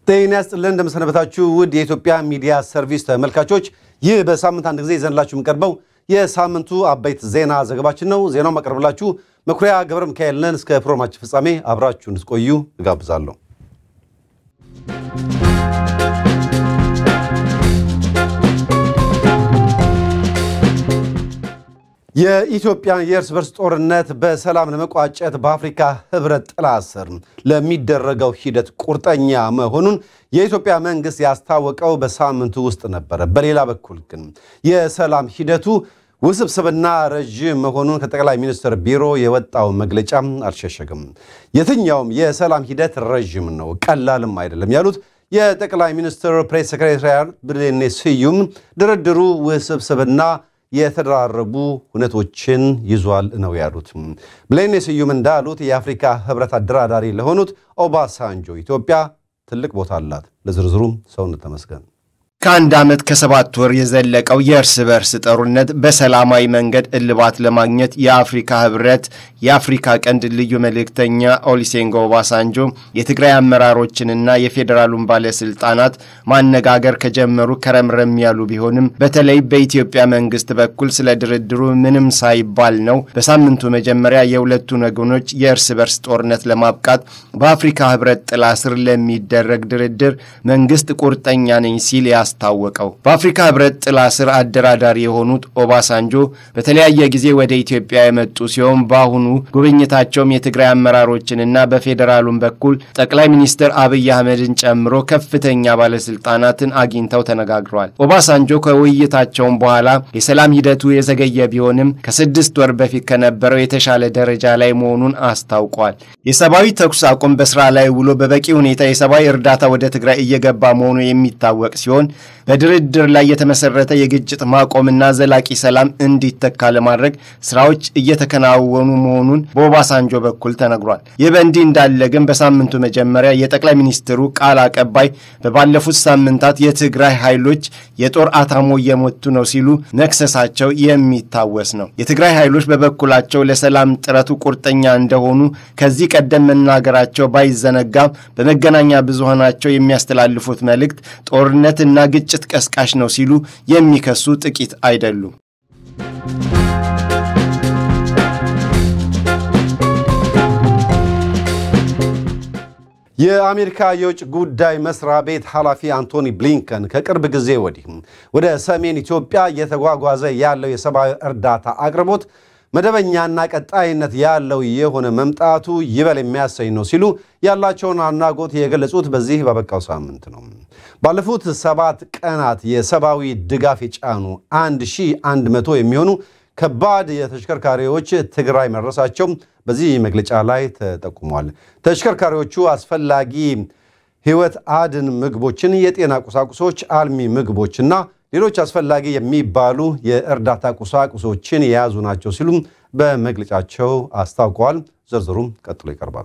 ጤና ይስጥልን እንደምሰነበታችሁ ውድ የኢትዮጵያ ሚዲያ ሰርቪስ ተመልካቾች፣ ይህ በሳምንት አንድ ጊዜ ይዘንላችሁ የሚቀርበው የሳምንቱ አበይት ዜና ዘገባችን ነው። ዜናው ማቀርብላችሁ መኩሪያ ገብረ ሚካኤል ነን። እስከ ፕሮግራማችን ፍጻሜ አብራችሁ እንድትቆዩ እጋብዛለሁ። የኢትዮጵያን የእርስ በርስ ጦርነት በሰላም ለመቋጨት በአፍሪካ ሕብረት ጥላ ስር ለሚደረገው ሂደት ቁርጠኛ መሆኑን የኢትዮጵያ መንግስት ያስታወቀው በሳምንቱ ውስጥ ነበረ። በሌላ በኩል ግን የሰላም ሂደቱ ውስብስብና ረዥም መሆኑን ከጠቅላይ ሚኒስትር ቢሮ የወጣው መግለጫ አልሸሸግም። የትኛውም የሰላም ሂደት ረዥም ነው፣ ቀላልም አይደለም ያሉት የጠቅላይ ሚኒስትር ፕሬስ ሴክሬታሪያት ብሌኔ ስዩም ድርድሩ ውስብስብና የተደራረቡ ሁነቶችን ይዟል ነው ያሉት። ብሌኔ ስዩም እንዳሉት የአፍሪካ ህብረት አደራዳሪ ለሆኑት ኦባሳንጆ ኢትዮጵያ ትልቅ ቦታ አላት። ለዝርዝሩም ሰውነት ተመስገን ከአንድ ዓመት ከሰባት ወር የዘለቀው የእርስ በርስ ጦርነት በሰላማዊ መንገድ እልባት ለማግኘት የአፍሪካ ህብረት የአፍሪካ ቀንድ ልዩ መልእክተኛ ኦሊሴንጎ ኦባሳንጆ የትግራይ አመራሮችንና የፌዴራሉን ባለስልጣናት ማነጋገር ከጀመሩ ከረምረም ያሉ ቢሆንም በተለይ በኢትዮጵያ መንግስት በኩል ስለ ድርድሩ ምንም ሳይባል ነው በሳምንቱ መጀመሪያ የሁለቱን ወገኖች የእርስ በርስ ጦርነት ለማብቃት በአፍሪካ ህብረት ጥላ ስር ለሚደረግ ድርድር መንግስት ቁርጠኛ ነኝ ሲል ያስታወቀው በአፍሪካ ህብረት ጥላ ስር አደራዳሪ የሆኑት ኦባሳንጆ በተለያየ ጊዜ ወደ ኢትዮጵያ የመጡ ሲሆን በአሁኑ ጉብኝታቸውም የትግራይ አመራሮችንና በፌዴራሉም በኩል ጠቅላይ ሚኒስትር አብይ አህመድን ጨምሮ ከፍተኛ ባለስልጣናትን አግኝተው ተነጋግረዋል። ኦባሳንጆ ከውይይታቸውም በኋላ የሰላም ሂደቱ የዘገየ ቢሆንም ከስድስት ወር በፊት ከነበረው የተሻለ ደረጃ ላይ መሆኑን አስታውቋል። የሰብአዊ ተኩስ አቁም በስራ ላይ ውሎ በበቂ ሁኔታ የሰብአዊ እርዳታ ወደ ትግራይ እየገባ መሆኑ የሚታወቅ ሲሆን በድርድር ላይ የተመሰረተ የግጭት ማቆምና ዘላቂ ሰላም እንዲተካ ለማድረግ ስራዎች እየተከናወኑ መሆኑን በኦባሳንጆ በኩል ተነግሯል። ይህ በእንዲህ እንዳለ ግን በሳምንቱ መጀመሪያ የጠቅላይ ሚኒስትሩ ቃል አቀባይ በባለፉት ሳምንታት የትግራይ ኃይሎች የጦር አታሞ እየሞቱ ነው ሲሉ መክሰሳቸው የሚታወስ ነው። የትግራይ ኃይሎች በበኩላቸው ለሰላም ጥረቱ ቁርጠኛ እንደሆኑ ከዚህ ቀደም መናገራቸው ባይዘነጋም በመገናኛ ብዙሃናቸው የሚያስተላልፉት መልእክት ጦርነትና ግጭት ቀስቃሽ ነው ሲሉ የሚከሱ ጥቂት አይደሉም። የአሜሪካ የውጭ ጉዳይ መስሪያ ቤት ኃላፊ አንቶኒ ብሊንከን ከቅርብ ጊዜ ወዲህ ወደ ሰሜን ኢትዮጵያ እየተጓጓዘ ያለው የሰብአዊ እርዳታ አቅርቦት መደበኛና ቀጣይነት ያለው የሆነ መምጣቱ ይበል የሚያሰኝ ነው ሲሉ ያላቸውን አድናቆት የገለጹት በዚህ ባበቃው ሳምንት ነው። ባለፉት ሰባት ቀናት የሰብአዊ ድጋፍ የጫኑ 1100 የሚሆኑ ከባድ የተሽከርካሪዎች ትግራይ መድረሳቸው በዚህ መግለጫ ላይ ተጠቁሟል። ተሽከርካሪዎቹ አስፈላጊ ሕይወት አድን ምግቦችን፣ የጤና ቁሳቁሶች፣ አልሚ ምግቦችና ሌሎች አስፈላጊ የሚባሉ የእርዳታ ቁሳቁሶችን የያዙ ናቸው ሲሉም በመግለጫቸው አስታውቀዋል። ዝርዝሩም ቀጥሎ ይቀርባል።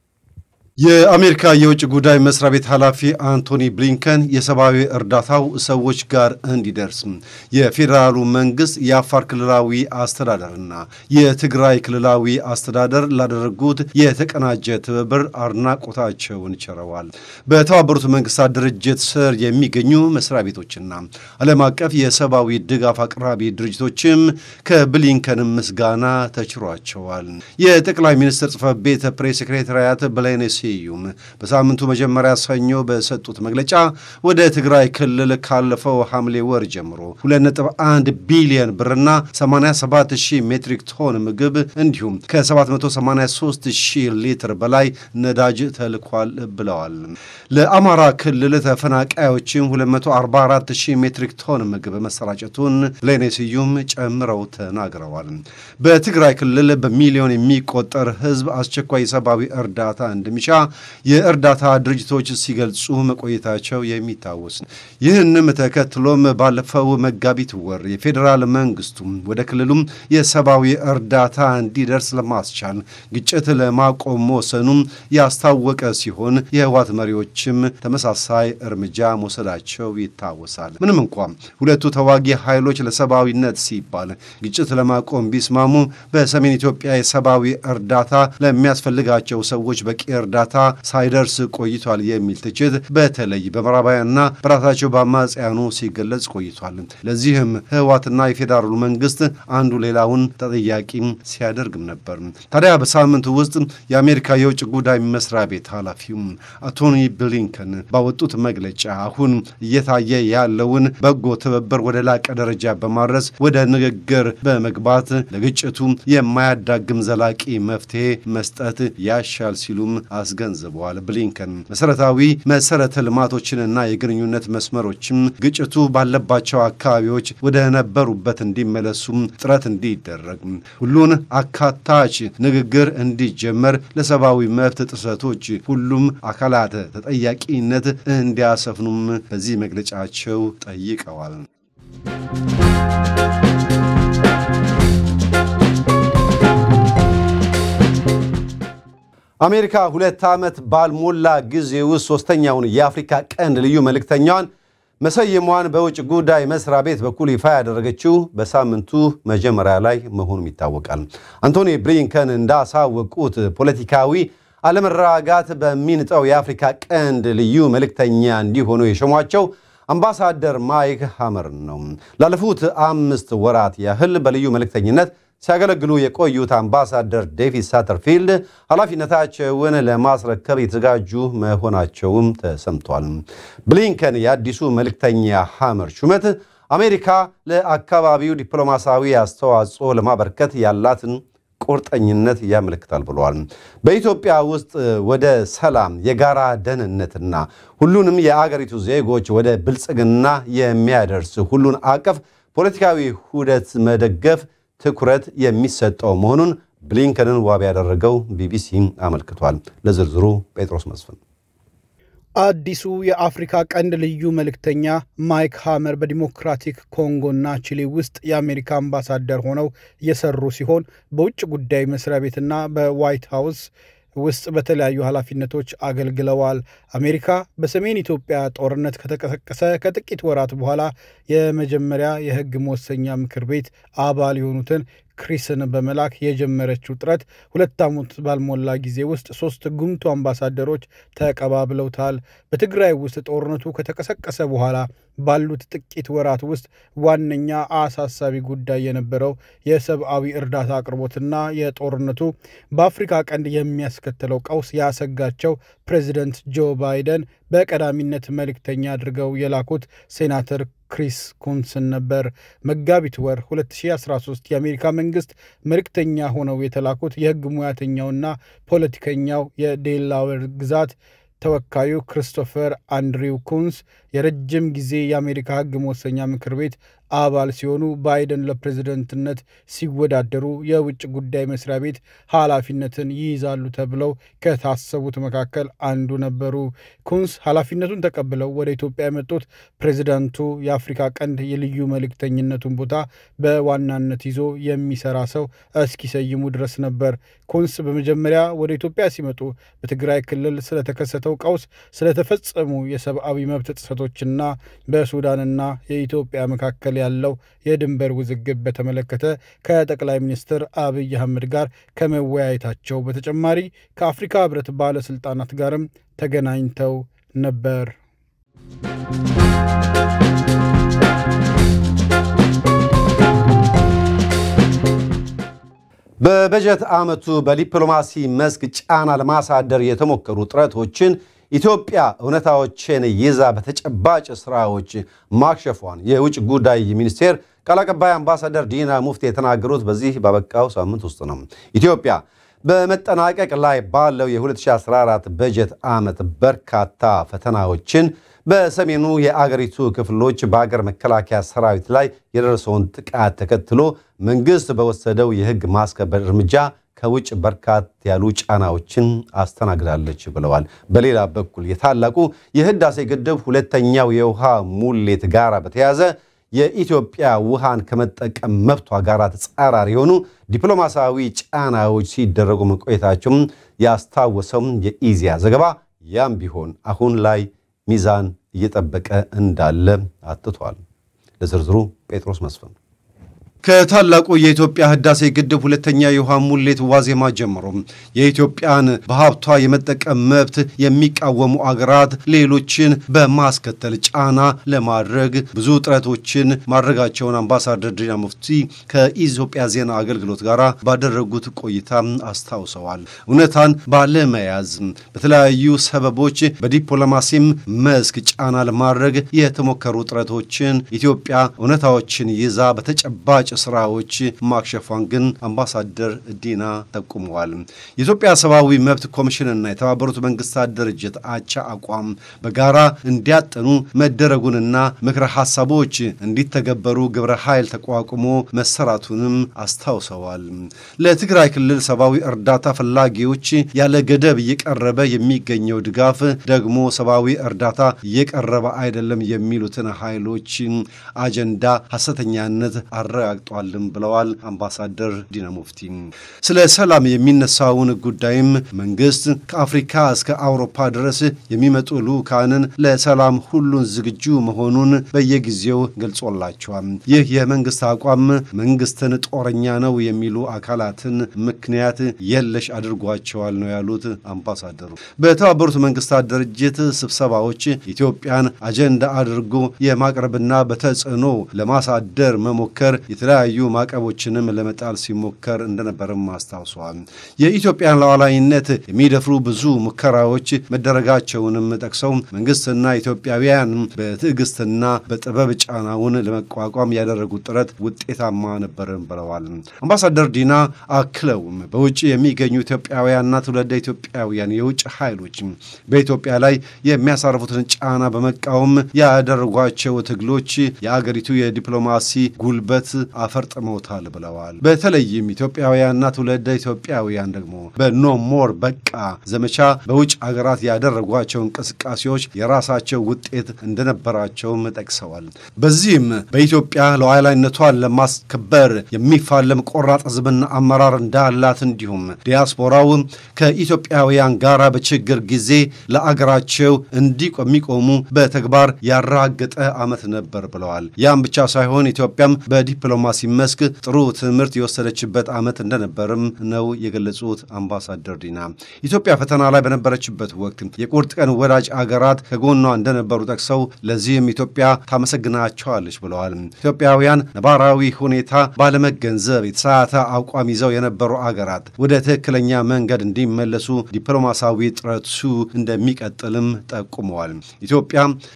የአሜሪካ የውጭ ጉዳይ መስሪያ ቤት ኃላፊ አንቶኒ ብሊንከን የሰብአዊ እርዳታው ሰዎች ጋር እንዲደርስ የፌዴራሉ መንግስት፣ የአፋር ክልላዊ አስተዳደርና የትግራይ ክልላዊ አስተዳደር ላደረጉት የተቀናጀ ትብብር አድናቆታቸውን ቸረዋል። በተባበሩት መንግስታት ድርጅት ስር የሚገኙ መስሪያ ቤቶችና ዓለም አቀፍ የሰብአዊ ድጋፍ አቅራቢ ድርጅቶችም ከብሊንከን ምስጋና ተችሯቸዋል። የጠቅላይ ሚኒስትር ጽህፈት ቤት ፕሬስ ሴክሬታሪያት ብሌኔ ስዩም በሳምንቱ መጀመሪያ ሰኞ በሰጡት መግለጫ ወደ ትግራይ ክልል ካለፈው ሐምሌ ወር ጀምሮ 2.1 ቢሊዮን ብርና 87 ሺህ ሜትሪክ ቶን ምግብ እንዲሁም ከ783 ሺህ ሊትር በላይ ነዳጅ ተልኳል ብለዋል። ለአማራ ክልል ተፈናቃዮችም 244 ሺህ ሜትሪክ ቶን ምግብ መሰራጨቱን ብሌኔ ስዩም ጨምረው ተናግረዋል። በትግራይ ክልል በሚሊዮን የሚቆጠር ህዝብ አስቸኳይ ሰብአዊ እርዳታ እንደሚሻ የእርዳታ ድርጅቶች ሲገልጹ መቆየታቸው የሚታወስ ነው። ይህንም ተከትሎም ባለፈው መጋቢት ወር የፌዴራል መንግስቱ ወደ ክልሉም የሰብአዊ እርዳታ እንዲደርስ ለማስቻል ግጭት ለማቆም መወሰኑም ያስታወቀ ሲሆን የህወሓት መሪዎችም ተመሳሳይ እርምጃ መውሰዳቸው ይታወሳል። ምንም እንኳ ሁለቱ ተዋጊ ኃይሎች ለሰብአዊነት ሲባል ግጭት ለማቆም ቢስማሙ በሰሜን ኢትዮጵያ የሰብአዊ እርዳታ ለሚያስፈልጋቸው ሰዎች በቂ እርዳታ እርዳታ ሳይደርስ ቆይቷል የሚል ትችት በተለይ በምዕራባውያንና በራሳቸው በአማጽያኑ ሲገለጽ ቆይቷል። ለዚህም ህወሓትና የፌዴራሉ መንግስት አንዱ ሌላውን ተጠያቂ ሲያደርግም ነበር። ታዲያ በሳምንቱ ውስጥ የአሜሪካ የውጭ ጉዳይ መስሪያ ቤት ኃላፊው አንቶኒ ብሊንከን ባወጡት መግለጫ አሁን እየታየ ያለውን በጎ ትብብር ወደ ላቀ ደረጃ በማድረስ ወደ ንግግር በመግባት ለግጭቱ የማያዳግም ዘላቂ መፍትሄ መስጠት ያሻል ሲሉም አስገንዝበዋል። ብሊንከን መሰረታዊ መሰረተ ልማቶችንና የግንኙነት መስመሮችም ግጭቱ ባለባቸው አካባቢዎች ወደ ነበሩበት እንዲመለሱም ጥረት እንዲደረግ፣ ሁሉን አካታች ንግግር እንዲጀመር፣ ለሰብአዊ መብት ጥሰቶች ሁሉም አካላት ተጠያቂነት እንዲያሰፍኑም በዚህ መግለጫቸው ጠይቀዋል። አሜሪካ ሁለት ዓመት ባልሞላ ጊዜ ውስጥ ሦስተኛውን የአፍሪካ ቀንድ ልዩ መልእክተኛዋን መሰየሟን በውጭ ጉዳይ መስሪያ ቤት በኩል ይፋ ያደረገችው በሳምንቱ መጀመሪያ ላይ መሆኑም ይታወቃል። አንቶኒ ብሊንከን እንዳሳወቁት ፖለቲካዊ አለመረጋጋት በሚንጠው የአፍሪካ ቀንድ ልዩ መልእክተኛ እንዲሆኑ የሾሟቸው አምባሳደር ማይክ ሃመር ነው። ላለፉት አምስት ወራት ያህል በልዩ መልእክተኝነት ሲያገለግሉ የቆዩት አምባሳደር ዴቪድ ሳተርፊልድ ኃላፊነታቸውን ለማስረከብ የተዘጋጁ መሆናቸውም ተሰምቷል። ብሊንከን የአዲሱ መልእክተኛ ሃመር ሹመት አሜሪካ ለአካባቢው ዲፕሎማሲያዊ አስተዋጽኦ ለማበርከት ያላትን ቁርጠኝነት ያመለክታል ብለዋል። በኢትዮጵያ ውስጥ ወደ ሰላም፣ የጋራ ደህንነትና ሁሉንም የአገሪቱ ዜጎች ወደ ብልጽግና የሚያደርስ ሁሉን አቀፍ ፖለቲካዊ ሁደት መደገፍ ትኩረት የሚሰጠው መሆኑን ብሊንከንን ዋቢ ያደረገው ቢቢሲ አመልክቷል። ለዝርዝሩ ጴጥሮስ መስፍን አዲሱ የአፍሪካ ቀንድ ልዩ መልእክተኛ ማይክ ሃመር በዲሞክራቲክ ኮንጎና ቺሊ ውስጥ የአሜሪካ አምባሳደር ሆነው የሰሩ ሲሆን በውጭ ጉዳይ መስሪያ ቤትና በዋይት ሃውስ ውስጥ በተለያዩ ኃላፊነቶች አገልግለዋል። አሜሪካ በሰሜን ኢትዮጵያ ጦርነት ከተቀሰቀሰ ከጥቂት ወራት በኋላ የመጀመሪያ የሕግ መወሰኛ ምክር ቤት አባል የሆኑትን ክሪስን በመላክ የጀመረችው ጥረት ሁለት ዓመት ባልሞላ ጊዜ ውስጥ ሶስት ጉምቱ አምባሳደሮች ተቀባብለውታል። በትግራይ ውስጥ ጦርነቱ ከተቀሰቀሰ በኋላ ባሉት ጥቂት ወራት ውስጥ ዋነኛ አሳሳቢ ጉዳይ የነበረው የሰብአዊ እርዳታ አቅርቦትና የጦርነቱ በአፍሪካ ቀንድ የሚያስከትለው ቀውስ ያሰጋቸው ፕሬዚደንት ጆ ባይደን በቀዳሚነት መልእክተኛ አድርገው የላኩት ሴናተር ክሪስ ኩንስን ነበር። መጋቢት ወር 2013 የአሜሪካ መንግስት መልእክተኛ ሆነው የተላኩት የህግ ሙያተኛውና ፖለቲከኛው የዴላዌር ግዛት ተወካዩ ክሪስቶፈር አንድሪው ኩንስ የረጅም ጊዜ የአሜሪካ ህግ መወሰኛ ምክር ቤት አባል ሲሆኑ ባይደን ለፕሬዝደንትነት ሲወዳደሩ የውጭ ጉዳይ መስሪያ ቤት ኃላፊነትን ይይዛሉ ተብለው ከታሰቡት መካከል አንዱ ነበሩ። ኩንስ ኃላፊነቱን ተቀብለው ወደ ኢትዮጵያ የመጡት ፕሬዝዳንቱ የአፍሪካ ቀንድ የልዩ መልእክተኝነቱን ቦታ በዋናነት ይዞ የሚሰራ ሰው እስኪሰይሙ ድረስ ነበር። ኩንስ በመጀመሪያ ወደ ኢትዮጵያ ሲመጡ በትግራይ ክልል ስለተከሰተው ቀውስ፣ ስለተፈጸሙ የሰብአዊ መብት ጥሰቶችና በሱዳንና የኢትዮጵያ መካከል ያለው የድንበር ውዝግብ በተመለከተ ከጠቅላይ ሚኒስትር አብይ አህመድ ጋር ከመወያየታቸው በተጨማሪ ከአፍሪካ ህብረት ባለስልጣናት ጋርም ተገናኝተው ነበር። በበጀት ዓመቱ በዲፕሎማሲ መስክ ጫና ለማሳደር የተሞከሩ ጥረቶችን ኢትዮጵያ እውነታዎችን ይዛ በተጨባጭ ስራዎች ማክሸፏን የውጭ ጉዳይ ሚኒስቴር ቃል አቀባይ አምባሳደር ዲና ሙፍቲ የተናገሩት በዚህ ባበቃው ሳምንት ውስጥ ነው። ኢትዮጵያ በመጠናቀቅ ላይ ባለው የ2014 በጀት ዓመት በርካታ ፈተናዎችን በሰሜኑ የአገሪቱ ክፍሎች በአገር መከላከያ ሰራዊት ላይ የደረሰውን ጥቃት ተከትሎ መንግስት በወሰደው የሕግ ማስከበር እርምጃ ከውጭ በርካታ ያሉ ጫናዎችን አስተናግዳለች ብለዋል። በሌላ በኩል የታላቁ የህዳሴ ግድብ ሁለተኛው የውሃ ሙሌት ጋር በተያያዘ የኢትዮጵያ ውሃን ከመጠቀም መብቷ ጋር ተጻራሪ የሆኑ ዲፕሎማሲያዊ ጫናዎች ሲደረጉ መቆየታቸውም ያስታወሰው የኢዜአ ዘገባ ያም ቢሆን አሁን ላይ ሚዛን እየጠበቀ እንዳለ አትቷል። ለዝርዝሩ ጴጥሮስ መስፍን ከታላቁ የኢትዮጵያ ህዳሴ ግድብ ሁለተኛ የውሃ ሙሌት ዋዜማ ጀምሮ የኢትዮጵያን በሀብቷ የመጠቀም መብት የሚቃወሙ አገራት ሌሎችን በማስከተል ጫና ለማድረግ ብዙ ጥረቶችን ማድረጋቸውን አምባሳደር ዲና ሙፍቲ ከኢትዮጵያ ዜና አገልግሎት ጋር ባደረጉት ቆይታ አስታውሰዋል። እውነታን ባለመያዝ በተለያዩ ሰበቦች በዲፕሎማሲም መስክ ጫና ለማድረግ የተሞከሩ ጥረቶችን ኢትዮጵያ እውነታዎችን ይዛ በተጨባጭ ስራዎች ማክሸፏን ግን አምባሳደር ዲና ጠቁመዋል። የኢትዮጵያ ሰብአዊ መብት ኮሚሽንና የተባበሩት መንግስታት ድርጅት አቻ አቋም በጋራ እንዲያጠኑ መደረጉንና ምክረ ሀሳቦች እንዲተገበሩ ግብረ ኃይል ተቋቁሞ መሰራቱንም አስታውሰዋል። ለትግራይ ክልል ሰብአዊ እርዳታ ፈላጊዎች ያለ ገደብ እየቀረበ የሚገኘው ድጋፍ ደግሞ ሰብአዊ እርዳታ እየቀረበ አይደለም የሚሉትን ኃይሎች አጀንዳ ሐሰተኛነት አረጋግጧልም ብለዋል አምባሳደር ዲና ሙፍቲ። ስለ ሰላም የሚነሳውን ጉዳይም መንግስት ከአፍሪካ እስከ አውሮፓ ድረስ የሚመጡ ልዑካንን ለሰላም ሁሉን ዝግጁ መሆኑን በየጊዜው ገልጾላቸዋል። ይህ የመንግስት አቋም መንግስትን ጦረኛ ነው የሚሉ አካላትን ምክንያት የለሽ አድርጓቸዋል ነው ያሉት አምባሳደሩ። በተባበሩት መንግስታት ድርጅት ስብሰባዎች ኢትዮጵያን አጀንዳ አድርጎ የማቅረብና በተጽዕኖ ለማሳደር መሞከር የተለያዩ ማዕቀቦችንም ለመጣል ሲሞከር እንደነበርም አስታውሰዋል። የኢትዮጵያን ሉዓላዊነት የሚደፍሩ ብዙ ሙከራዎች መደረጋቸውንም ጠቅሰው መንግስትና ኢትዮጵያውያን በትዕግስትና በጥበብ ጫናውን ለመቋቋም ያደረጉት ጥረት ውጤታማ ነበርን ብለዋል። አምባሳደር ዲና አክለውም በውጭ የሚገኙ ኢትዮጵያውያንና ትውልደ ኢትዮጵያውያን የውጭ ኃይሎች በኢትዮጵያ ላይ የሚያሳርፉትን ጫና በመቃወም ያደረጓቸው ትግሎች የአገሪቱ የዲፕሎማሲ ጉልበት አፈርጥመውታል ብለዋል። በተለይም ኢትዮጵያውያንና ትውልደ ኢትዮጵያውያን ደግሞ በኖ ሞር በቃ ዘመቻ በውጭ ሀገራት ያደረጓቸው እንቅስቃሴዎች የራሳቸው ውጤት እንደነበራቸውም ጠቅሰዋል። በዚህም በኢትዮጵያ ሉዓላዊነቷን ለማስከበር የሚፋለም ቆራጥ ሕዝብና አመራር እንዳላት እንዲሁም ዲያስፖራው ከኢትዮጵያውያን ጋር በችግር ጊዜ ለአገራቸው እንዲቆሙ በተግባር ያራገጠ ዓመት ነበር ብለዋል። ያም ብቻ ሳይሆን ኢትዮጵያም በዲፕሎማሲ መስክ ጥሩ ትምህርት የወሰደችበት ዓመት እንደነበርም ነው የገለጹት አምባሳደር ዲና። ኢትዮጵያ ፈተና ላይ በነበረችበት ወቅት የቁርጥ ቀን ወዳጅ አገራት ከጎኗ እንደነበሩ ጠቅሰው ለዚህም ኢትዮጵያ ታመሰግናቸዋለች ብለዋል። ኢትዮጵያውያን ነባራዊ ሁኔታ ባለመገንዘብ የተሳሳተ አቋም ይዘው የነበሩ አገራት ወደ ትክክለኛ መንገድ እንዲመለሱ ዲፕሎማሲያዊ ጥረቱ እንደሚቀጥልም ጠቁመዋል። ኢትዮጵያ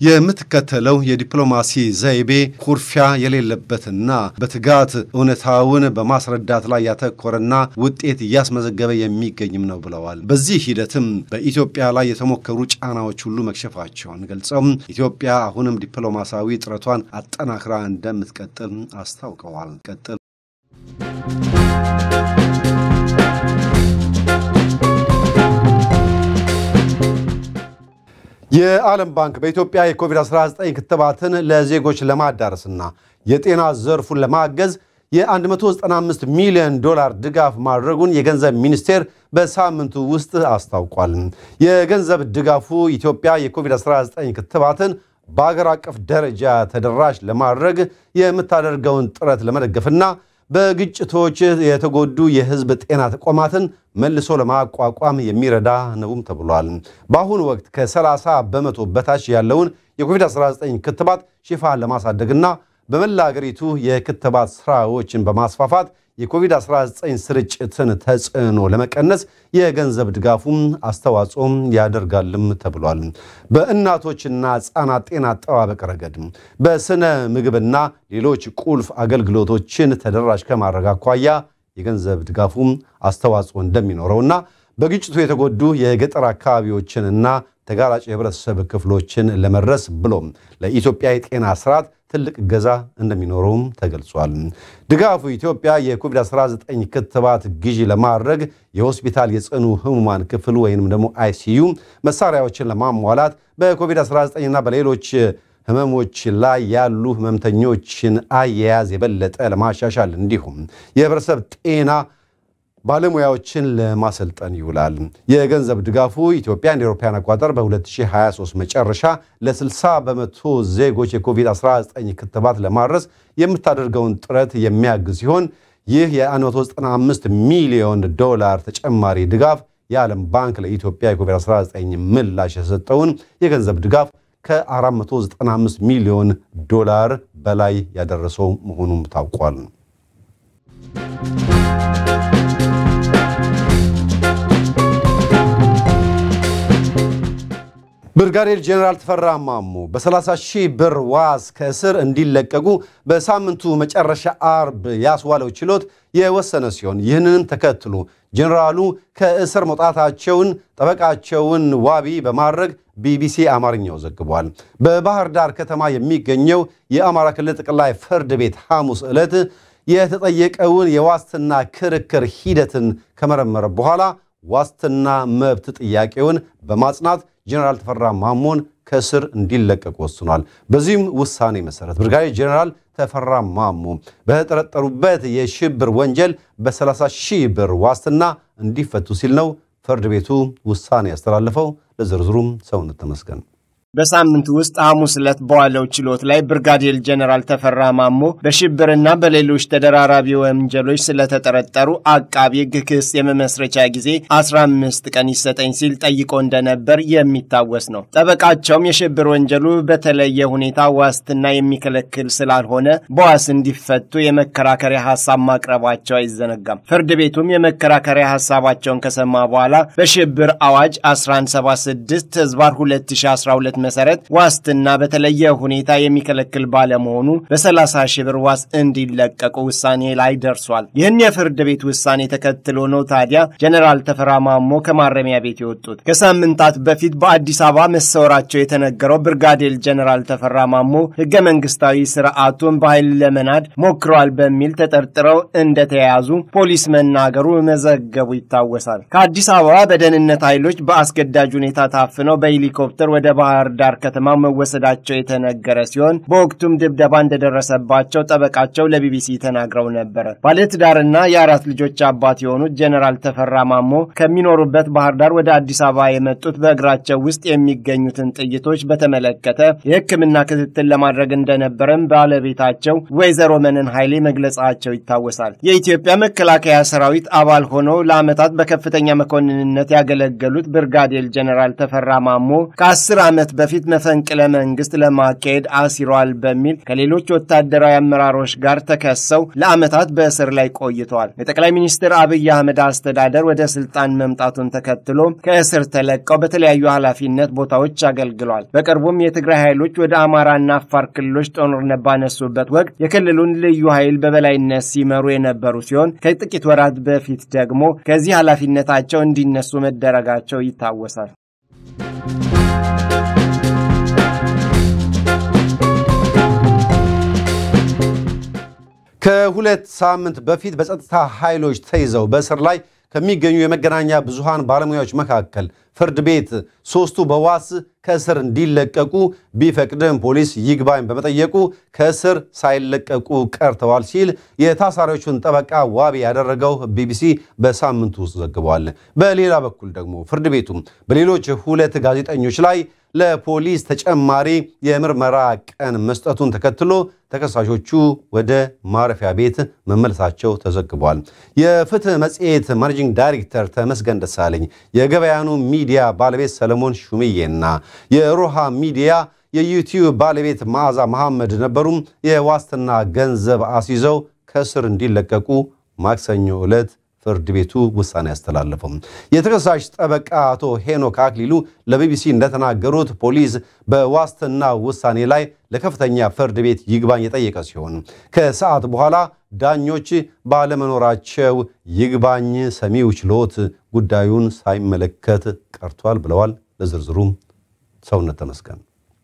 የምትከተለው የዲፕሎማሲ ዘይቤ ኩርፊያ የሌለበትና በትጋት እውነታውን በማስረዳት ላይ ያተኮረና ውጤት እያስመዘገበ የሚገኝም ነው ብለዋል። በዚህ ሂደትም በኢትዮጵያ ላይ የተሞከሩ ጫናዎች ሁሉ መክሸፋቸውን ገልጸው ኢትዮጵያ አሁንም ዲፕሎማሲያዊ ጥረቷን አጠናክራ እንደምትቀጥል አስታውቀዋል። ቀጥል የዓለም ባንክ በኢትዮጵያ የኮቪድ-19 ክትባትን ለዜጎች ለማዳረስና የጤና ዘርፉን ለማገዝ የ195 ሚሊዮን ዶላር ድጋፍ ማድረጉን የገንዘብ ሚኒስቴር በሳምንቱ ውስጥ አስታውቋል። የገንዘብ ድጋፉ ኢትዮጵያ የኮቪድ-19 ክትባትን በአገር አቀፍ ደረጃ ተደራሽ ለማድረግ የምታደርገውን ጥረት ለመደገፍና በግጭቶች የተጎዱ የሕዝብ ጤና ተቋማትን መልሶ ለማቋቋም የሚረዳ ነውም ተብሏል። በአሁኑ ወቅት ከ30 በመቶ በታች ያለውን የኮቪድ-19 ክትባት ሽፋን ለማሳደግና በመላ አገሪቱ የክትባት ስራዎችን በማስፋፋት የኮቪድ-19 ስርጭትን ተጽዕኖ ለመቀነስ የገንዘብ ድጋፉም አስተዋጽኦም ያደርጋልም ተብሏል። በእናቶችና ሕፃናት ጤና አጠባበቅ ረገድ በስነ ምግብና ሌሎች ቁልፍ አገልግሎቶችን ተደራሽ ከማድረግ አኳያ የገንዘብ ድጋፉም አስተዋጽኦ እንደሚኖረውና በግጭቱ የተጎዱ የገጠር አካባቢዎችንና ተጋላጭ የህብረተሰብ ክፍሎችን ለመድረስ ብሎም ለኢትዮጵያ የጤና ስርዓት ትልቅ እገዛ እንደሚኖረውም ተገልጿል። ድጋፉ ኢትዮጵያ የኮቪድ-19 ክትባት ግዢ ለማድረግ የሆስፒታል የጽኑ ህሙማን ክፍል ወይንም ደግሞ አይሲዩ መሳሪያዎችን ለማሟላት በኮቪድ-19ና በሌሎች ህመሞች ላይ ያሉ ህመምተኞችን አያያዝ የበለጠ ለማሻሻል እንዲሁም የህብረተሰብ ጤና ባለሙያዎችን ለማሰልጠን ይውላል። የገንዘብ ድጋፉ ኢትዮጵያ እንደ አውሮፓውያን አቆጣጠር በ2023 መጨረሻ ለ60 በመቶ ዜጎች የኮቪድ-19 ክትባት ለማድረስ የምታደርገውን ጥረት የሚያግዝ ሲሆን ይህ የ195 ሚሊዮን ዶላር ተጨማሪ ድጋፍ የዓለም ባንክ ለኢትዮጵያ የኮቪድ-19 ምላሽ የሰጠውን የገንዘብ ድጋፍ ከ495 ሚሊዮን ዶላር በላይ ያደረሰው መሆኑም ታውቋል። ብርጋዴር ጄኔራል ተፈራ ማሞ በ30 ሺህ ብር ዋስ ከእስር እንዲለቀቁ በሳምንቱ መጨረሻ አርብ ያስዋለው ችሎት የወሰነ ሲሆን ይህንንም ተከትሎ ጄኔራሉ ከእስር መውጣታቸውን ጠበቃቸውን ዋቢ በማድረግ ቢቢሲ አማርኛው ዘግቧል። በባህር ዳር ከተማ የሚገኘው የአማራ ክልል ጠቅላይ ፍርድ ቤት ሐሙስ ዕለት የተጠየቀውን የዋስትና ክርክር ሂደትን ከመረመረ በኋላ ዋስትና መብት ጥያቄውን በማጽናት ጄኔራል ተፈራ ማሞን ከእስር እንዲለቀቁ ወስኗል። በዚህም ውሳኔ መሰረት ብርጋዴር ጄኔራል ተፈራ ማሞ በተጠረጠሩበት የሽብር ወንጀል በ30 ሺህ ብር ዋስትና እንዲፈቱ ሲል ነው ፍርድ ቤቱ ውሳኔ ያስተላለፈው። ለዝርዝሩም ሰውነት ተመስገን በሳምንቱ ውስጥ ሐሙስ ዕለት በዋለው ችሎት ላይ ብርጋዴር ጀነራል ተፈራ ማሞ በሽብርና በሌሎች ተደራራቢ ወንጀሎች ስለተጠረጠሩ አቃቢ ሕግ ክስ የመመስረቻ ጊዜ 15 ቀን ይሰጠኝ ሲል ጠይቆ እንደነበር የሚታወስ ነው። ጠበቃቸውም የሽብር ወንጀሉ በተለየ ሁኔታ ዋስትና የሚከለክል ስላልሆነ በዋስ እንዲፈቱ የመከራከሪያ ሐሳብ ማቅረባቸው አይዘነጋም። ፍርድ ቤቱም የመከራከሪያ ሐሳባቸውን ከሰማ በኋላ በሽብር አዋጅ 1176 ህዝባር 2012 መሰረት ዋስትና በተለየ ሁኔታ የሚከለክል ባለመሆኑ በ30 ሺህ ብር ዋስ እንዲለቀቁ ውሳኔ ላይ ደርሷል። ይህን የፍርድ ቤት ውሳኔ ተከትሎ ነው ታዲያ ጀነራል ተፈራ ማሞ ከማረሚያ ቤት የወጡት። ከሳምንታት በፊት በአዲስ አበባ መሰወራቸው የተነገረው ብርጋዴር ጀነራል ተፈራ ማሞ ህገ መንግስታዊ ስርዓቱን በኃይል ለመናድ ሞክረዋል በሚል ተጠርጥረው እንደተያያዙ ፖሊስ መናገሩ መዘገቡ ይታወሳል። ከአዲስ አበባ በደህንነት ኃይሎች በአስገዳጅ ሁኔታ ታፍነው በሄሊኮፕተር ወደ ባህር ዳር ከተማ መወሰዳቸው የተነገረ ሲሆን በወቅቱም ድብደባ እንደደረሰባቸው ጠበቃቸው ለቢቢሲ ተናግረው ነበረ። ባለትዳርና የአራት ልጆች አባት የሆኑት ጀነራል ተፈራ ማሞ ከሚኖሩበት ባህር ዳር ወደ አዲስ አበባ የመጡት በእግራቸው ውስጥ የሚገኙትን ጥይቶች በተመለከተ የሕክምና ክትትል ለማድረግ እንደነበረም ባለቤታቸው ወይዘሮ መነን ኃይሌ መግለጻቸው ይታወሳል። የኢትዮጵያ መከላከያ ሰራዊት አባል ሆነው ለዓመታት በከፍተኛ መኮንንነት ያገለገሉት ብርጋዴር ጀነራል ተፈራ ማሞ ከአስር ዓመት በፊት መፈንቅለ መንግስት ለማካሄድ አሲሯል በሚል ከሌሎች ወታደራዊ አመራሮች ጋር ተከሰው ለዓመታት በእስር ላይ ቆይተዋል። የጠቅላይ ሚኒስትር አብይ አህመድ አስተዳደር ወደ ስልጣን መምጣቱን ተከትሎ ከእስር ተለቀው በተለያዩ ኃላፊነት ቦታዎች አገልግሏል። በቅርቡም የትግራይ ኃይሎች ወደ አማራና አፋር ክልሎች ጦርነት ባነሱበት ወቅት የክልሉን ልዩ ኃይል በበላይነት ሲመሩ የነበሩ ሲሆን ከጥቂት ወራት በፊት ደግሞ ከዚህ ኃላፊነታቸው እንዲነሱ መደረጋቸው ይታወሳል። ከሁለት ሳምንት በፊት በጸጥታ ኃይሎች ተይዘው በእስር ላይ ከሚገኙ የመገናኛ ብዙሃን ባለሙያዎች መካከል ፍርድ ቤት ሶስቱ በዋስ ከእስር እንዲለቀቁ ቢፈቅድም ፖሊስ ይግባኝ በመጠየቁ ከእስር ሳይለቀቁ ቀርተዋል ሲል የታሳሪዎቹን ጠበቃ ዋቢ ያደረገው ቢቢሲ በሳምንቱ ውስጥ ዘግቧል። በሌላ በኩል ደግሞ ፍርድ ቤቱም በሌሎች ሁለት ጋዜጠኞች ላይ ለፖሊስ ተጨማሪ የምርመራ ቀን መስጠቱን ተከትሎ ተከሳሾቹ ወደ ማረፊያ ቤት መመለሳቸው ተዘግቧል። የፍትህ መጽሔት ማኔጂንግ ዳይሬክተር ተመስገን ደሳለኝ፣ የገበያኑ ሚዲያ ባለቤት ሰለሞን ሹምዬና የሮሃ ሚዲያ የዩቲዩብ ባለቤት መዓዛ መሐመድ ነበሩም የዋስትና ገንዘብ አስይዘው ከእስር እንዲለቀቁ ማክሰኞ ዕለት ፍርድ ቤቱ ውሳኔ ያስተላለፈው። የተከሳሽ ጠበቃ አቶ ሄኖክ አክሊሉ ለቢቢሲ እንደተናገሩት ፖሊስ በዋስትና ውሳኔ ላይ ለከፍተኛ ፍርድ ቤት ይግባኝ የጠየቀ ሲሆን ከሰዓት በኋላ ዳኞች ባለመኖራቸው ይግባኝ ሰሚው ችሎት ጉዳዩን ሳይመለከት ቀርቷል ብለዋል። ለዝርዝሩም ሰውነት ተመስገን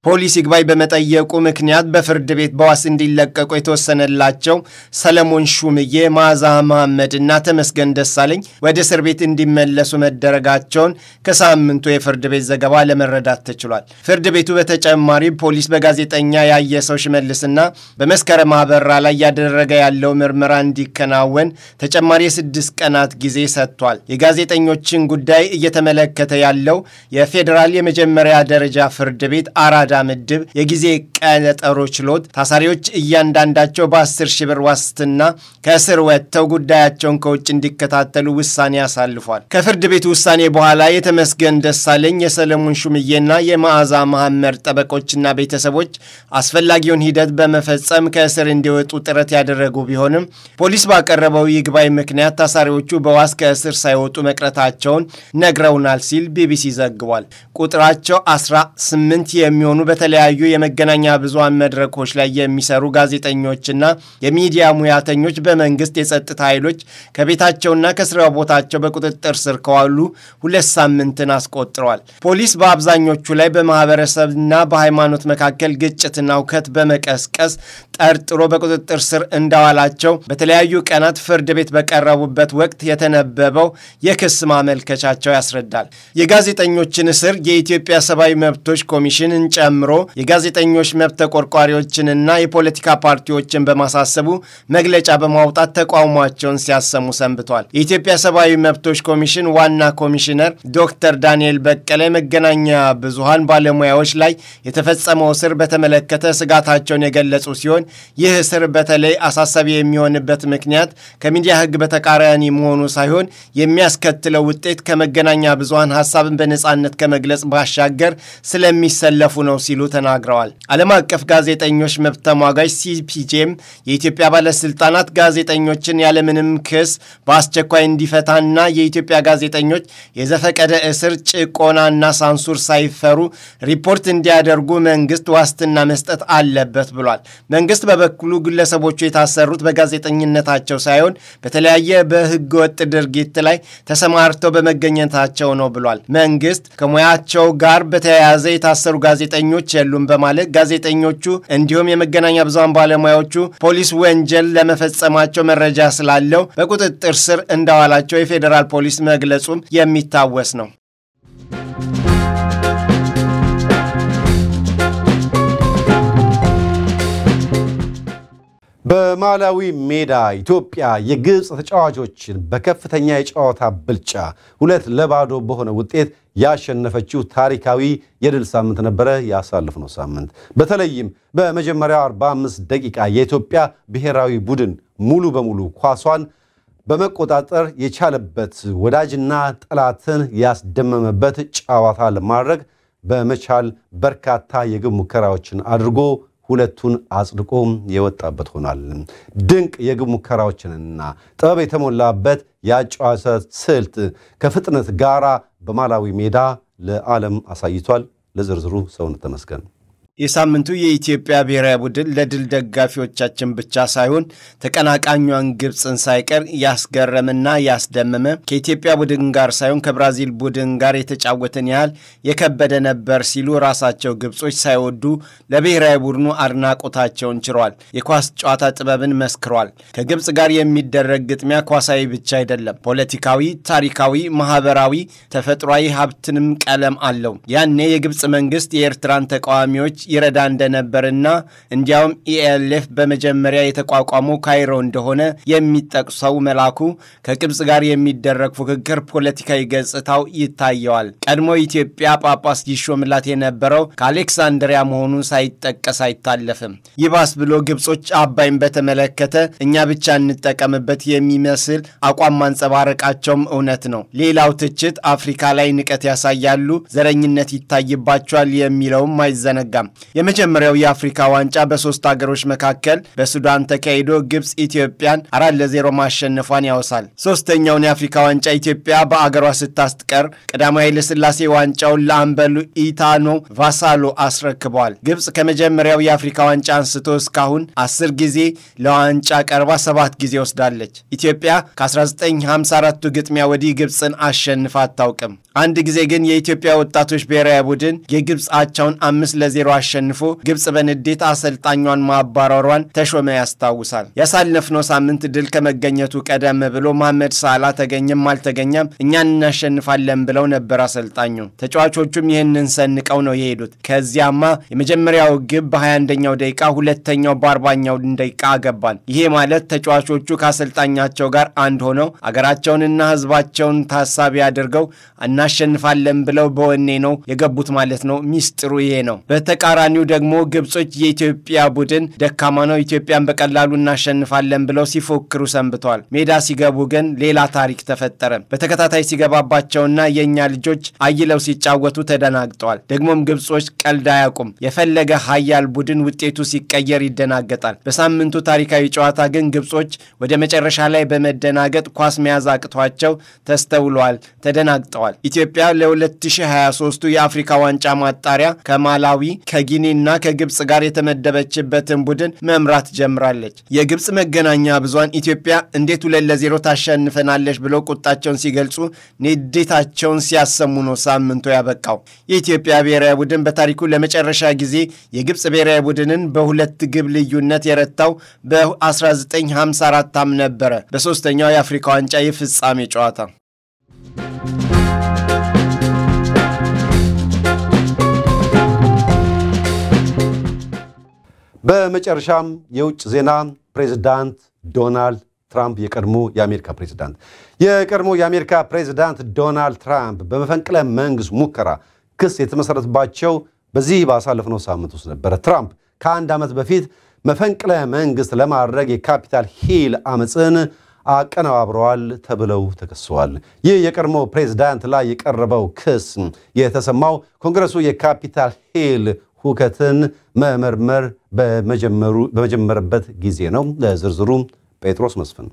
ፖሊስ ይግባኝ በመጠየቁ ምክንያት በፍርድ ቤት በዋስ እንዲለቀቁ የተወሰነላቸው ሰለሞን ሹምዬ፣ መዓዛ መሐመድ እና ተመስገን ደሳለኝ ወደ እስር ቤት እንዲመለሱ መደረጋቸውን ከሳምንቱ የፍርድ ቤት ዘገባ ለመረዳት ተችሏል። ፍርድ ቤቱ በተጨማሪ ፖሊስ በጋዜጠኛ ያየሰው ሽመልስና በመስከረም አበራ ላይ እያደረገ ያለው ምርመራ እንዲከናወን ተጨማሪ የስድስት ቀናት ጊዜ ሰጥቷል። የጋዜጠኞችን ጉዳይ እየተመለከተ ያለው የፌዴራል የመጀመሪያ ደረጃ ፍርድ ቤት አራዳ ምድብ የጊዜ ቀጠሮ ችሎት ታሳሪዎች እያንዳንዳቸው በ10 ሺህ ብር ዋስትና ከእስር ወጥተው ጉዳያቸውን ከውጭ እንዲከታተሉ ውሳኔ አሳልፏል። ከፍርድ ቤቱ ውሳኔ በኋላ የተመስገን ደሳለኝ፣ የሰለሞን ሹምዬና የመዓዛ መሐመድ ጠበቆችና ቤተሰቦች አስፈላጊውን ሂደት በመፈጸም ከእስር እንዲወጡ ጥረት ያደረጉ ቢሆንም ፖሊስ ባቀረበው ይግባኝ ምክንያት ታሳሪዎቹ በዋስ ከእስር ሳይወጡ መቅረታቸውን ነግረውናል ሲል ቢቢሲ ዘግቧል። ቁጥራቸው 18 የሚሆኑ በተለያዩ የመገናኛ ብዙሃን መድረኮች ላይ የሚሰሩ ጋዜጠኞችና የሚዲያ ሙያተኞች በመንግስት የጸጥታ ኃይሎች ከቤታቸውና ከስራ ቦታቸው በቁጥጥር ስር ከዋሉ ሁለት ሳምንትን አስቆጥረዋል። ፖሊስ በአብዛኞቹ ላይ በማህበረሰብና በሃይማኖት መካከል ግጭትና እውከት በመቀስቀስ ጠርጥሮ በቁጥጥር ስር እንዳዋላቸው በተለያዩ ቀናት ፍርድ ቤት በቀረቡበት ወቅት የተነበበው የክስ ማመልከቻቸው ያስረዳል። የጋዜጠኞችን እስር የኢትዮጵያ ሰብአዊ መብቶች ኮሚሽንን ጨምሮ የጋዜጠኞች መብት ተቆርቋሪዎችንና የፖለቲካ ፓርቲዎችን በማሳሰቡ መግለጫ በማውጣት ተቃውሟቸውን ሲያሰሙ ሰንብቷል። የኢትዮጵያ ሰብአዊ መብቶች ኮሚሽን ዋና ኮሚሽነር ዶክተር ዳንኤል በቀለ መገናኛ ብዙሃን ባለሙያዎች ላይ የተፈጸመው እስር በተመለከተ ስጋታቸውን የገለጹ ሲሆን ይህ እስር በተለይ አሳሳቢ የሚሆንበት ምክንያት ከሚዲያ ሕግ በተቃራኒ መሆኑ ሳይሆን የሚያስከትለው ውጤት ከመገናኛ ብዙሃን ሀሳብን በነጻነት ከመግለጽ ባሻገር ስለሚሰለፉ ነው ሲሉ ተናግረዋል። ዓለም አቀፍ ጋዜጠኞች መብት ተሟጋጅ ሲፒጄም የኢትዮጵያ ባለስልጣናት ጋዜጠኞችን ያለምንም ክስ በአስቸኳይ እንዲፈታና የኢትዮጵያ ጋዜጠኞች የዘፈቀደ እስር፣ ጭቆናና ሳንሱር ሳይፈሩ ሪፖርት እንዲያደርጉ መንግስት ዋስትና መስጠት አለበት ብሏል። መንግስት በበኩሉ ግለሰቦቹ የታሰሩት በጋዜጠኝነታቸው ሳይሆን በተለያየ በህገወጥ ድርጊት ላይ ተሰማርተው በመገኘታቸው ነው ብሏል። መንግስት ከሙያቸው ጋር በተያያዘ የታሰሩ ጋዜጠኞች የሉም በማለት ጋዜጠኞቹ እንዲሁም የመገናኛ ብዙሃን ባለሙያዎቹ ፖሊስ ወንጀል ለመፈጸማቸው መረጃ ስላለው በቁጥጥር ስር እንዳዋላቸው የፌዴራል ፖሊስ መግለጹም የሚታወስ ነው። በማላዊ ሜዳ ኢትዮጵያ የግብፅ ተጫዋቾችን በከፍተኛ የጨዋታ ብልጫ ሁለት ለባዶ በሆነ ውጤት ያሸነፈችው ታሪካዊ የድል ሳምንት ነበረ ያሳለፍነው ሳምንት። በተለይም በመጀመሪያው 45 ደቂቃ የኢትዮጵያ ብሔራዊ ቡድን ሙሉ በሙሉ ኳሷን በመቆጣጠር የቻለበት ወዳጅና ጠላትን ያስደመመበት ጨዋታ ለማድረግ በመቻል በርካታ የግብ ሙከራዎችን አድርጎ ሁለቱን አጽድቆ የወጣበት ሆኗል። ድንቅ የግብ ሙከራዎችንና ጥበብ የተሞላበት የአጨዋወት ስልት ከፍጥነት ጋራ በማላዊ ሜዳ ለዓለም አሳይቷል። ለዝርዝሩ ሰውነት ተመስገን። የሳምንቱ የኢትዮጵያ ብሔራዊ ቡድን ለድል ደጋፊዎቻችን ብቻ ሳይሆን ተቀናቃኟን ግብፅን ሳይቀር ያስገረምና ያስደመመ ከኢትዮጵያ ቡድን ጋር ሳይሆን ከብራዚል ቡድን ጋር የተጫወትን ያህል የከበደ ነበር ሲሉ ራሳቸው ግብጾች ሳይወዱ ለብሔራዊ ቡድኑ አድናቆታቸውን ችረዋል። የኳስ ጨዋታ ጥበብን መስክሯል። ከግብፅ ጋር የሚደረግ ግጥሚያ ኳሳዊ ብቻ አይደለም፣ ፖለቲካዊ፣ ታሪካዊ፣ ማህበራዊ፣ ተፈጥሯዊ ሀብትንም ቀለም አለው። ያኔ የግብፅ መንግስት የኤርትራን ተቃዋሚዎች ይረዳ እንደነበርና እንዲያውም ኢኤልኤፍ በመጀመሪያ የተቋቋመው ካይሮ እንደሆነ የሚጠቅሰው መላኩ ከግብፅ ጋር የሚደረግ ፉክክር ፖለቲካዊ ገጽታው ይታየዋል። ቀድሞ ኢትዮጵያ ጳጳስ ይሾምላት የነበረው ከአሌክሳንድሪያ መሆኑን ሳይጠቀስ አይታለፍም። ይባስ ብሎ ግብጾች አባይን በተመለከተ እኛ ብቻ እንጠቀምበት የሚመስል አቋም ማንጸባረቃቸውም እውነት ነው። ሌላው ትችት አፍሪካ ላይ ንቀት ያሳያሉ፣ ዘረኝነት ይታይባቸዋል የሚለውም አይዘነጋም። የመጀመሪያው የአፍሪካ ዋንጫ በሶስት ሀገሮች መካከል በሱዳን ተካሂዶ ግብፅ ኢትዮጵያን አራት ለዜሮ ማሸነፏን ያወሳል። ሶስተኛውን የአፍሪካ ዋንጫ ኢትዮጵያ በአገሯ ስታስቀር ቀዳማዊ ኃይለሥላሴ ዋንጫውን ለአምበሉ ኢታኖ ቫሳሎ አስረክበዋል። ግብፅ ከመጀመሪያው የአፍሪካ ዋንጫ አንስቶ እስካሁን አስር ጊዜ ለዋንጫ ቀርባ ሰባት ጊዜ ወስዳለች። ኢትዮጵያ ከ1954ቱ ግጥሚያ ወዲህ ግብፅን አሸንፋ አታውቅም። አንድ ጊዜ ግን የኢትዮጵያ ወጣቶች ብሔራዊ ቡድን የግብፅ አቻውን አምስት ለዜሮ አሸንፎ ግብፅ በንዴት አሰልጣኟን ማባረሯን ተሾመ ያስታውሳል። ያሳለፍነው ሳምንት ድል ከመገኘቱ ቀደም ብሎ መሐመድ ሳላ ተገኘም አልተገኘም እኛን እናሸንፋለን ብለው ነበር አሰልጣኙ። ተጫዋቾቹም ይህንን ሰንቀው ነው የሄዱት። ከዚያማ የመጀመሪያው ግብ በ21ኛው ደቂቃ፣ ሁለተኛው በ40ኛው ደቂቃ አገባን። ይሄ ማለት ተጫዋቾቹ ከአሰልጣኛቸው ጋር አንድ ሆነው አገራቸውንና ሕዝባቸውን ታሳቢ አድርገው እናሸንፋለን ብለው በወኔ ነው የገቡት ማለት ነው። ሚስጥሩ ይሄ ነው። በተቃራኒው ደግሞ ግብጾች የኢትዮጵያ ቡድን ደካማ ነው፣ ኢትዮጵያን በቀላሉ እናሸንፋለን ብለው ሲፎክሩ ሰንብተዋል። ሜዳ ሲገቡ ግን ሌላ ታሪክ ተፈጠረ። በተከታታይ ሲገባባቸውና የእኛ ልጆች አይለው ሲጫወቱ ተደናግጠዋል። ደግሞም ግብጾች ቀልድ አያውቁም። የፈለገ ሀያል ቡድን ውጤቱ ሲቀየር ይደናገጣል። በሳምንቱ ታሪካዊ ጨዋታ ግን ግብጾች ወደ መጨረሻ ላይ በመደናገጥ ኳስ መያዝ አቅቷቸው ተስተውለዋል፣ ተደናግጠዋል። ኢትዮጵያ ለ2023ቱ የአፍሪካ ዋንጫ ማጣሪያ ከማላዊ ከጊኒና ከግብፅ ጋር የተመደበችበትን ቡድን መምራት ጀምራለች። የግብፅ መገናኛ ብዙሃን ኢትዮጵያ እንዴት ሁለት ለዜሮ ታሸንፈናለች ብለው ቁጣቸውን ሲገልጹ ንዴታቸውን ሲያሰሙ ነው ሳምንቱ ያበቃው። የኢትዮጵያ ብሔራዊ ቡድን በታሪኩ ለመጨረሻ ጊዜ የግብፅ ብሔራዊ ቡድንን በሁለት ግብ ልዩነት የረታው በ1954 ዓ.ም ነበረ በሦስተኛው የአፍሪካ ዋንጫ የፍጻሜ ጨዋታ። በመጨረሻም የውጭ ዜና ፕሬዚዳንት ዶናልድ ትራምፕ የቀድሞ የአሜሪካ ፕሬዚዳንት የቀድሞ የአሜሪካ ፕሬዚዳንት ዶናልድ ትራምፕ በመፈንቅለ መንግስት ሙከራ ክስ የተመሰረተባቸው በዚህ ባሳለፍነው ሳምንት ውስጥ ነበረ። ትራምፕ ከአንድ ዓመት በፊት መፈንቅለ መንግስት ለማድረግ የካፒታል ሂል አመፅን አቀነባብረዋል ተብለው ተከሰዋል። ይህ የቀድሞ ፕሬዚዳንት ላይ የቀረበው ክስ የተሰማው ኮንግረሱ የካፒታል ሂል ሁከትን መመርመር በመጀመረበት ጊዜ ነው። ለዝርዝሩ ጴጥሮስ መስፍን።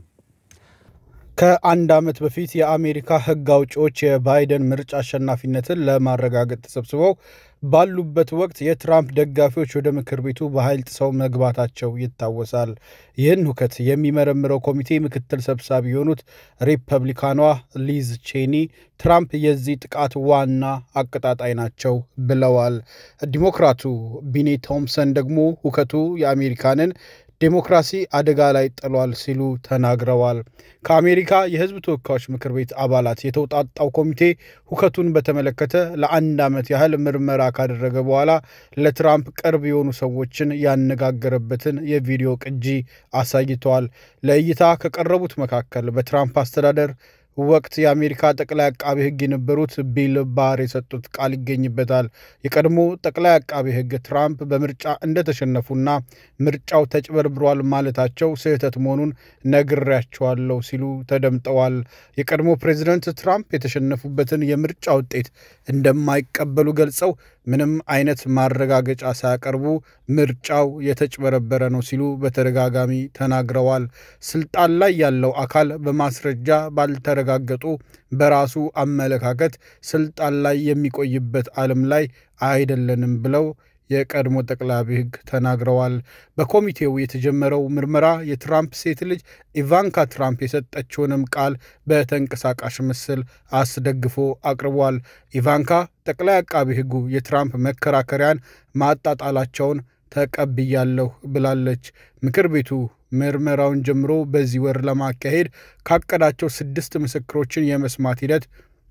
ከአንድ ዓመት በፊት የአሜሪካ ሕግ አውጪዎች የባይደን ምርጫ አሸናፊነትን ለማረጋገጥ ተሰብስበው ባሉበት ወቅት የትራምፕ ደጋፊዎች ወደ ምክር ቤቱ በኃይል ጥሰው መግባታቸው ይታወሳል። ይህን ሁከት የሚመረምረው ኮሚቴ ምክትል ሰብሳቢ የሆኑት ሪፐብሊካኗ ሊዝ ቼኒ ትራምፕ የዚህ ጥቃት ዋና አቀጣጣይ ናቸው ብለዋል። ዲሞክራቱ ቢኒ ቶምሰን ደግሞ ሁከቱ የአሜሪካንን ዴሞክራሲ አደጋ ላይ ጥሏል ሲሉ ተናግረዋል። ከአሜሪካ የህዝብ ተወካዮች ምክር ቤት አባላት የተውጣጣው ኮሚቴ ሁከቱን በተመለከተ ለአንድ ዓመት ያህል ምርመራ ካደረገ በኋላ ለትራምፕ ቅርብ የሆኑ ሰዎችን ያነጋገረበትን የቪዲዮ ቅጂ አሳይተዋል። ለእይታ ከቀረቡት መካከል በትራምፕ አስተዳደር ወቅት የአሜሪካ ጠቅላይ አቃቢ ሕግ የነበሩት ቢል ባር የሰጡት ቃል ይገኝበታል። የቀድሞ ጠቅላይ አቃቢ ሕግ ትራምፕ በምርጫ እንደተሸነፉና ምርጫው ተጭበርብሯል ማለታቸው ስህተት መሆኑን ነግሬያቸዋለሁ ሲሉ ተደምጠዋል። የቀድሞ ፕሬዚደንት ትራምፕ የተሸነፉበትን የምርጫ ውጤት እንደማይቀበሉ ገልጸው ምንም አይነት ማረጋገጫ ሳያቀርቡ ምርጫው የተጭበረበረ ነው ሲሉ በተደጋጋሚ ተናግረዋል። ስልጣን ላይ ያለው አካል በማስረጃ ባልተረጋገጡ በራሱ አመለካከት ስልጣን ላይ የሚቆይበት ዓለም ላይ አይደለንም ብለው የቀድሞ ጠቅላይ ሕግ ተናግረዋል። በኮሚቴው የተጀመረው ምርመራ የትራምፕ ሴት ልጅ ኢቫንካ ትራምፕ የሰጠችውንም ቃል በተንቀሳቃሽ ምስል አስደግፎ አቅርቧል። ኢቫንካ ጠቅላይ አቃቢ ሕጉ የትራምፕ መከራከሪያን ማጣጣላቸውን ተቀብያለሁ ብላለች። ምክር ቤቱ ምርመራውን ጀምሮ በዚህ ወር ለማካሄድ ካቀዳቸው ስድስት ምስክሮችን የመስማት ሂደት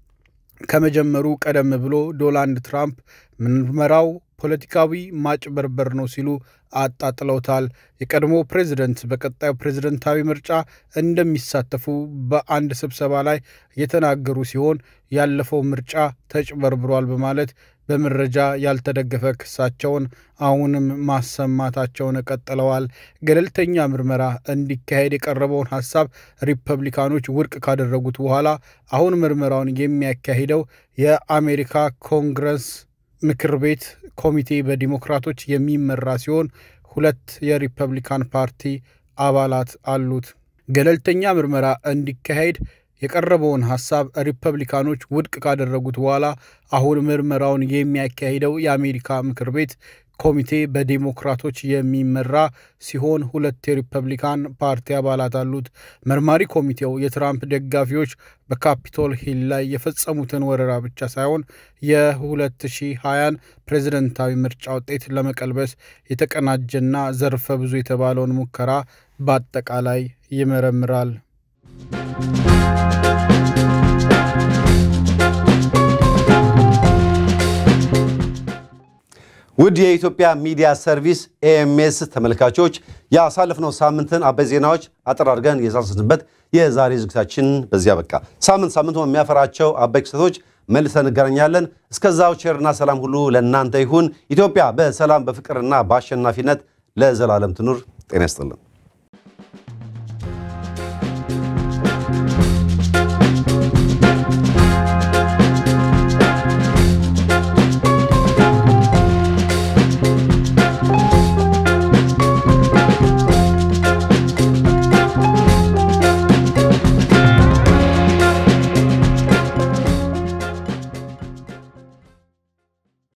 ከመጀመሩ ቀደም ብሎ ዶናልድ ትራምፕ ምርመራው ፖለቲካዊ ማጭበርበር ነው ሲሉ አጣጥለውታል። የቀድሞ ፕሬዚደንት በቀጣዩ ፕሬዝደንታዊ ምርጫ እንደሚሳተፉ በአንድ ስብሰባ ላይ የተናገሩ ሲሆን ያለፈው ምርጫ ተጭበርብሯል በማለት በመረጃ ያልተደገፈ ክሳቸውን አሁንም ማሰማታቸውን ቀጥለዋል። ገለልተኛ ምርመራ እንዲካሄድ የቀረበውን ሀሳብ ሪፐብሊካኖች ውድቅ ካደረጉት በኋላ አሁን ምርመራውን የሚያካሂደው የአሜሪካ ኮንግረስ ምክር ቤት ኮሚቴ በዲሞክራቶች የሚመራ ሲሆን ሁለት የሪፐብሊካን ፓርቲ አባላት አሉት። ገለልተኛ ምርመራ እንዲካሄድ የቀረበውን ሀሳብ ሪፐብሊካኖች ውድቅ ካደረጉት በኋላ አሁን ምርመራውን የሚያካሂደው የአሜሪካ ምክር ቤት ኮሚቴ በዴሞክራቶች የሚመራ ሲሆን ሁለት የሪፐብሊካን ፓርቲ አባላት አሉት። መርማሪ ኮሚቴው የትራምፕ ደጋፊዎች በካፒቶል ሂል ላይ የፈጸሙትን ወረራ ብቻ ሳይሆን የ2020 ፕሬዝደንታዊ ምርጫ ውጤት ለመቀልበስ የተቀናጀና ዘርፈ ብዙ የተባለውን ሙከራ በአጠቃላይ ይመረምራል። ውድ የኢትዮጵያ ሚዲያ ሰርቪስ ኤኤምኤስ ተመልካቾች ያሳለፍነው ሳምንትን አበይ ዜናዎች አጠር አድርገን የሳሰስንበት የዛሬ ዝግጅታችን በዚያ በቃ። ሳምንት ሳምንቱ የሚያፈራቸው አበይ ክስተቶች መልሰን እንገናኛለን። እስከዛው ቸርና ሰላም ሁሉ ለእናንተ ይሁን። ኢትዮጵያ በሰላም በፍቅርና በአሸናፊነት ለዘላለም ትኑር። ጤና ይስጥልን።